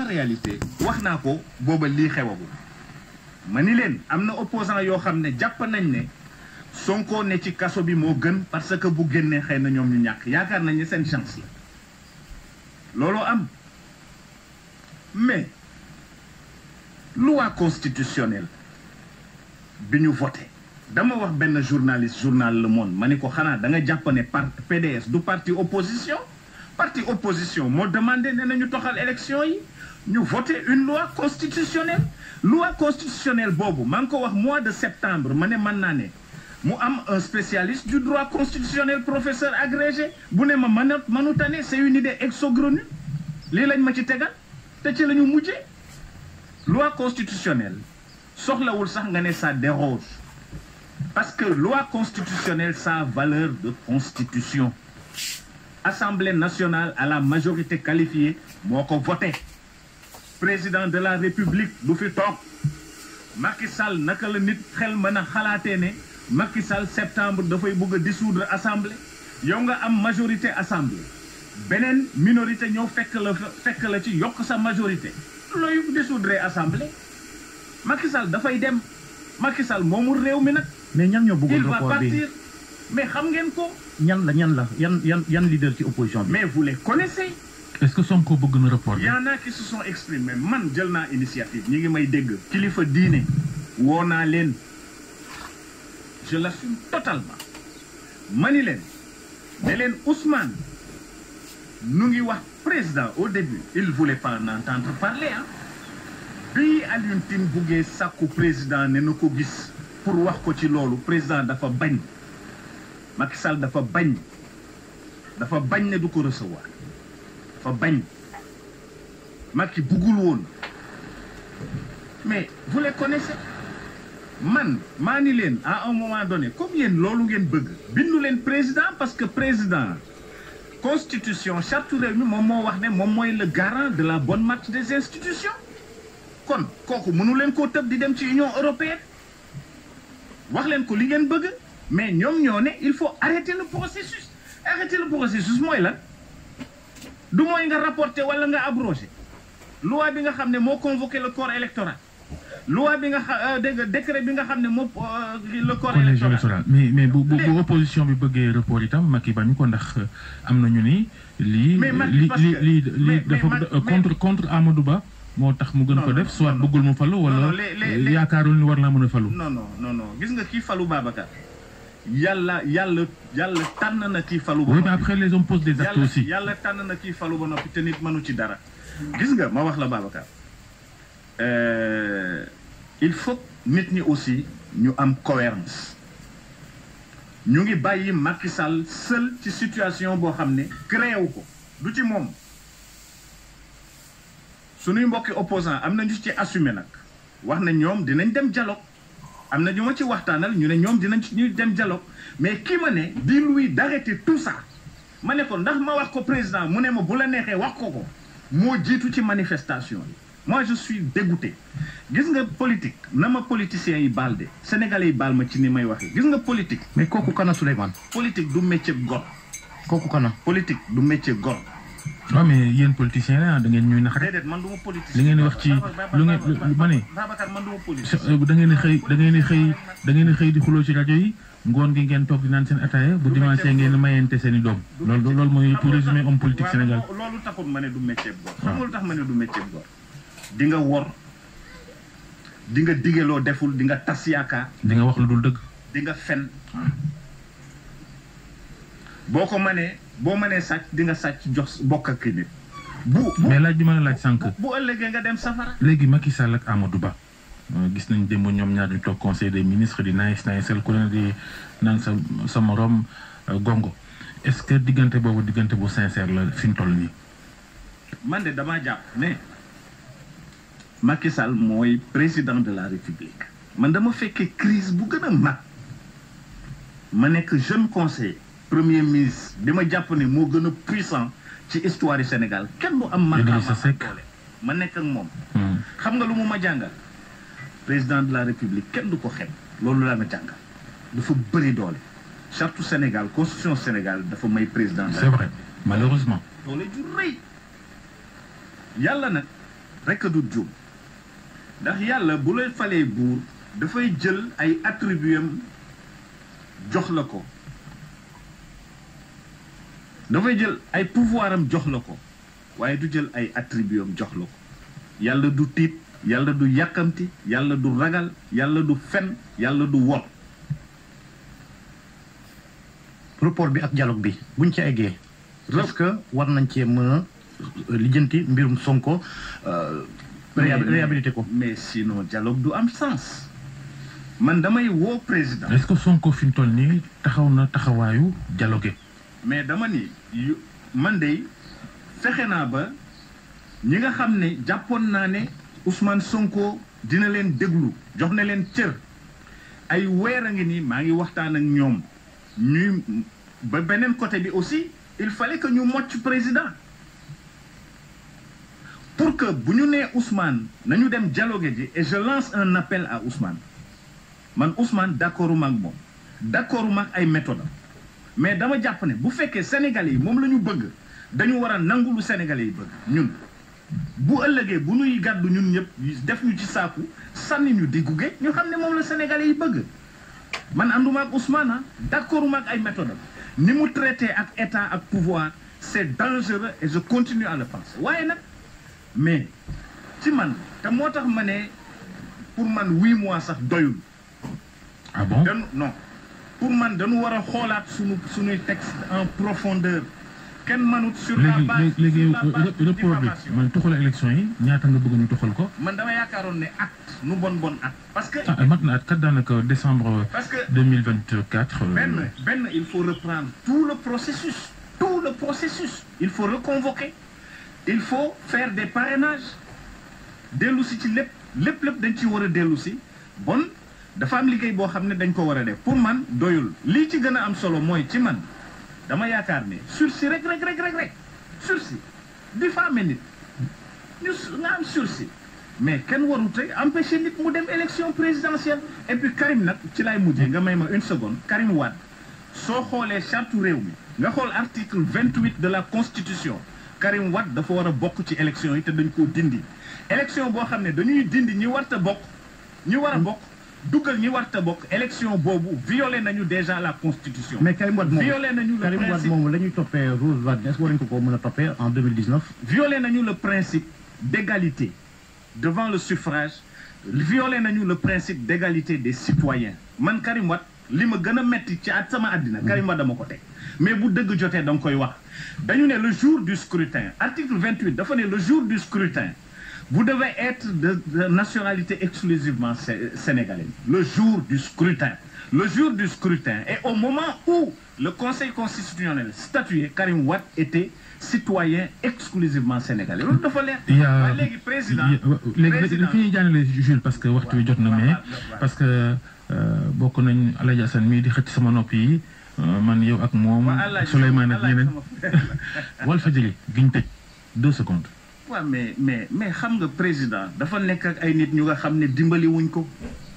en réalité wax naa ko booba lii xewagul ma ni leen am na opposant yoo xam ne jàpp nañ ne Sonko ne ci kaso bi moo gën parce que bu génnee xëy na ñoom ñu ñàkk yaakaar nañ ne seen chance la looloo am mais loi constitutionnelle bi ñu voté dama wax benn journaliste journal Le Monde ma ni ko xanaa da nga jàpp ne par PDS du parti opposition parti opposition moo demandé ne nañu toxal élection yi ñu voté une loi constitutionnelle loi constitutionnelle boobu maa ngi ko wax mois de septembre ma ne mën naa ne mu am un spécialiste du droit constitutionnel professeur agrégé bu ne ma mën mënu tane c'est une idée exogrenue lii lañ ma ci tegal te ci la ñu mujjee loi constitutionnelle soxlawul sax nga ne ça déroge parce que loi constitutionnelle ça a valeur de constitution Assemblée nationale à la majorité qualifiée moo ko voté président de la République du fi toog Macky Sall naka la nit xel mën a xalaatee ne Macky Sall septembre dafay bëgg a dissoudre assemblée yow nga am majorité assemblée beneen minorité ñëw fekk la fekk la ci yokk sa majorité looy dissoudre assemblée Macky Sall dafay dem Macky Sall moomul réew mi nag mais ñan ñoo il bëggoon va report bi partir mais xam ngeen ko ñan la ñan la yan yan yan leader ci opposition bi. mais vous les connaissez est-ce que Sonko bëgg na report Il bi y en a qui se sont exprimés man jël naa initiative ñi ngi may dégg kilifa diine woo naa leen je l'assume totalement mani leen ne leen Ousmane nu ngi wax président au début il voulait pas en entendre parler ah bi Alioune Tine buggee sàkku président ne na ko gis pour wax ko ci loolu président dafa bañ Macky Sall dafa bañ dafa bañ ne du ko recevoir dafa bañ Macky buggul woon mais vous les connaissez man maa ni leen à un moment donné comme yéen loolu ngeen bëgg bindu leen président parce que président constitution charte réew mi moom moo wax ne moom mooy le garant de la bonne marche des institutions kon kooku mënu leen koo tëb di dem ci union européenne wax leen ko li ngeen bëgg mais ñoom ñoo ne il faut arrêter le processus arrêter le processus mooy lan du mooy nga rapporter wala nga abroger loi bi nga xam ne moo convoqué le corps électoral loi bi nga xam dégg nga décret bi nga xam ne moo euh, le corps collège électoral électoral mais mais bu bu bu Léegi. opposition bi bëggee report itam Macky bañu ko ndax am nañu ni lii Mais Macky, lii parce lii que- lii mais- lii mais dafa Macky- euh, contre contre Amadou Ba moo tax mu gën Non, ko non, def soit non, non. bëggul mu falu Non, wala non, les- les- euh, les- yaakaarul ni war naa mën a falu non non non non gis nga kii falu Babacar yàlla yàlla yàlla tànn na kii falu ba oui mais noppi. après les hommes posent des actes yàlla aussi yàlla tànn na kii falu ba noppi te nit mënu ci dara gis nga ma wax la Babacar euh, il faut nit ñi aussi ñu am cohérence ñu ngi bàyyi Macky Sall seul ci situation boo xam ne créé wu ko du ci moom suñuy mbokki opposant am na ñu ci assumé nag wax na ñoom dinañ dem dialogue am na ñu ma ci waxtaanal ñu ne ñoom dinañ ci ñu dem dialogue mais ki ma ne dis-lui d'arrêter tout ça ma ne ko ndax ma wax ko président mu ne ma bu la neexee wax ko ko moo jiitu ci manifestation yi moi je suis dégoûté gis nga politique na ma politiciens yi baal de sénégalais yi baal ma ci ni may waxee gis nga politique mais kooku kana Souleymane politique du métier gor kooku kana. politique du métier gor waaw mais yéen politiciens la da ngeen ñuy nax rek déedéet man du ma politicien li ngeen di wax ci lu ngeen lu ma ne Babacar man du ma so- politicien euh, da ngeen di xëy da ngeen di xëy da ngeen di xëy di xuloo ci rajo yi ngoon gi ngeen toog di naan seen ataaya bu dimanche ngeen di mayente seen i doom loolu loolu mooy pour résumer homme politique waaw, Sénégal loo- loolu taxul ma ne du métier gor waaw. xam nga lu tax ma ne du métier gor di nga wor di nga digeloo deful di nga tas yaakaar di nga wax lu dul dëgg di nga fen boo ko mënee boo mënee sàcc di nga sàcc jox bokk ak nit bu bu mais laaj bi ma la laaj sànq bu ëllëgee nga dem safara léegi Macky Sall ak Amadou Ba euh, gis nañ démb ñoom ñaar ñu toog conseil des ministres di nice nice ku leen di naan sa sa morom euh, gongo est-ce que diggante boobu diggante bu sincère la fi mu toll nii. man de damaa jàpp ne Macky Sall mooy président de la République man dama fekkee crise bu gën a mag ma nekk jeune conseiller premier ministre bi ma jàpp ne moo gën a puissant ci histoire du Sénégal kenn du am Idrissa maqaama Seck. doole ma nekk ak moom Hmm. xam nga lu mu ma jàngal président de la république kenn du ko xeeb loolu laa ma jàngal dafa bëri doole charte Sénégal constitution Sénégal dafa may président de la c'est vrai malheureusement. doole ju rëy yàlla nag rekk du juum ndax yàlla bu lay falee buur dafay jël ay attributs am jox la ko dafay jël ay pouvoir am jox la ko waaye du jël ay attributs am jox la ko yàlla du tiit yàlla du yàkkamti yàlla du ragal yàlla du fen yàlla du wor report bi ak dialogue bi buñ ci eggee est-ce que war nañ cee mën a lijjanti mbirum Sonko réhabilité ko mais sinon dialogue du am sens man damay woo président est-ce que Sonko fi mu toll nii taxaw na taxawaayu dialogue mais dama ni yu man de fexe naa ba ñi nga xam ne jàppoon naa ne Ousmane Sonko dina leen déglu jox na leen cër ay weer a ngi nii maa ngi waxtaan ak ñoom ñuy ba beneen côté bi aussi il fallait que ñu mocc président pour que bu ñu nee Ousmane nañu dem dialogue ji et je lance un appel à Ousmane man Ousmane d'accorduma ak moom d'accorduma ak ay méthode mais dama jàpp ne bu fekkee Sénégalais yi moom la ñu bëgg dañu war a nangu lu Sénégalais yi bëgg ñun bu ëllëgee bu ñuy gàddu ñun ñëpp def ñu ci saaku sànni ñu diggu géej ñu xam ne moom la Sénégalais yi bëgg man ànduma ak Ousmane ah d'accorduma ak ay méthode ni mu traité ak état ak pouvoir c'est dangereux et je continue à le penser waaye nag mais ci man te moo tax ma ne pour man huit mois sax doyul ah bon dañu non pour man dañu war a xoolaat suñu suñuy texte en profondeur kenn mënut sur la léegi base léegi léegi sur la base de report bi diffamation. man toxal élection yi ñaata nga bëgg ñu toxal ko man dama yaakaaroon ne acte nu bon bon acte parce que ah mat na at kat daanaka décembre parce que 2024 euh, benn benn il faut reprendre tout le processus tout le processus il faut reconvoquer il faut faire des parrainages dellu si ci lépp lépp lépp dañ ci war a dellu si bon dafa am liggéey boo xam ne dañ ko war a def pour man doyul lii ci gën a am solo mooy ci man dama yaakaar ne sursis rek rek rek rek rek sursis diffamer nit ñu su- nga am sursis mais kenn warut a empêcher nit mu dem élection présidentielle et puis Karim nag ci lay mujjee nga may ma une seconde Karim Wade soo xoolee charte réew mi nga xool article vingt-huit de la constitution Karim Wade dafa war a bokk ci élection yi te dañ koo dindi élection boo xam ne dañuy dindi ñi warta bokk ñi war a bokk dugal ñi warta bokk élection boobu violé nañu déjà la constitution mais Karim Wade moom violé nañu le Karim Wade principe moom la ñuy toppee Rose Wardini est-ce que war nañu ko ko mën a toppee en 2019 violé nañu le principe d'égalité devant le suffrage violé nañu le principe d'égalité des citoyens man Karim Wade li ma gën a metti ci at sama àddina Karim Wade dama ko teg mais bu dëgg jotee da nga koy wax dañu ne le jour du scrutin article 28 dafa ne le jour du scrutin vous devez être de, de nationalité exclusivement sé- sénégalaise le jour du scrutin le jour du scrutin et au moment où le conseil constitutionnel statuait Karim Wade était citoyen exclusivement sénégalais loolu dafa leer il y a waaye léegi président il y a- léegi président fi ñuy jaanale Jules parce que waxtu wi jot na mais parce que euh, bokk nañ Alaaji Assane mii di xëcc sama nopp yi euh, man yow ak moom waa Allah Souleymane ak Allah ñeneen sama frère la. Walfadjri giñ tëj deux secondes waaw mais mais mais xam nga président dafa nekk ak ay nit ñu nga xam ne dimbali wuñ ko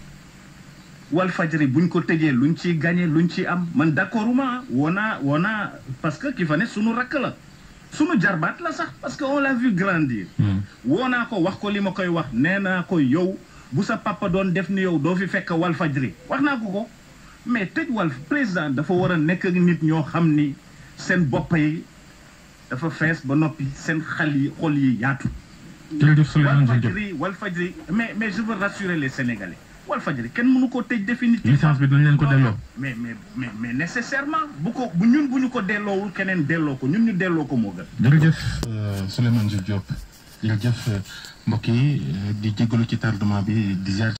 Walfadjri buñ ko tëjee luñ ciy gagné luñ ciy am man d'accorduma woo naa woo naa parce que ki fa ne sunu rakk la sunu jarbaat la sax parce que on l'a vu grandir Hmm. woo naa ko wax ko li ma koy wax nee naa ko yow bu sa papa doon def ni yow doo fi fekk Walfadjri wax naa ko ko mais tëj Walf président dafa war a nekk ak nit ñoo xam ni seen bopp yi dafa fees ba noppi seen xal yi xol yi yaatu jërëjëf Souleymane Jules Diop Walfadjri Walfadjri mais mais je veux rassurer les Sénégalais Walfadjri kenn mënu ko tëj définitivement licence bi dañ leen ko Non, delloo non, mais mais mais mais nécessairement bu ko bu ñun bu ñu ko delloowul keneen delloo ko ñun ñu delloo ko moo gën jërëjëf Souleymane Jules Diop jërëjëf mbokk yi di jégalu ci tardement bi di ziar